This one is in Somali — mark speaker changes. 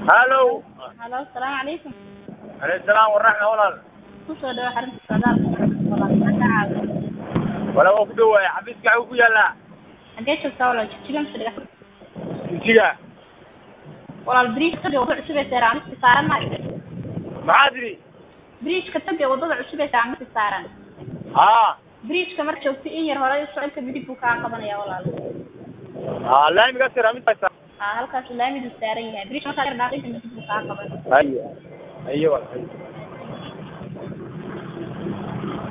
Speaker 1: halow
Speaker 2: halo asalaamu calaykum
Speaker 1: alayhi salaam waraxma walaal
Speaker 2: kusoo dhawo xarunta socdaalka walaal maxaa kaa caawiya
Speaker 1: wala waa ku dhawaaya xafiiska xaguu ku yaallaa
Speaker 2: xagee joogtaa walaal jijjigan fadhiga
Speaker 1: jigjiga
Speaker 2: walaal bridge taga wadada cusub ee seeraamiska saaran ma
Speaker 1: maxaa tidhi
Speaker 2: bridgeka taga wadada cusub ee seeraamiska saaran
Speaker 1: haa
Speaker 2: bridgeka mar joogta in yar hore socodka midig buu kaa qabanaya walaal
Speaker 1: haa laamiga siraamidta
Speaker 2: haa halkaas laamidu saaran yahay bridge markaa yar dhaaqinka midig buu kaa qaban
Speaker 1: ayo ayo walaal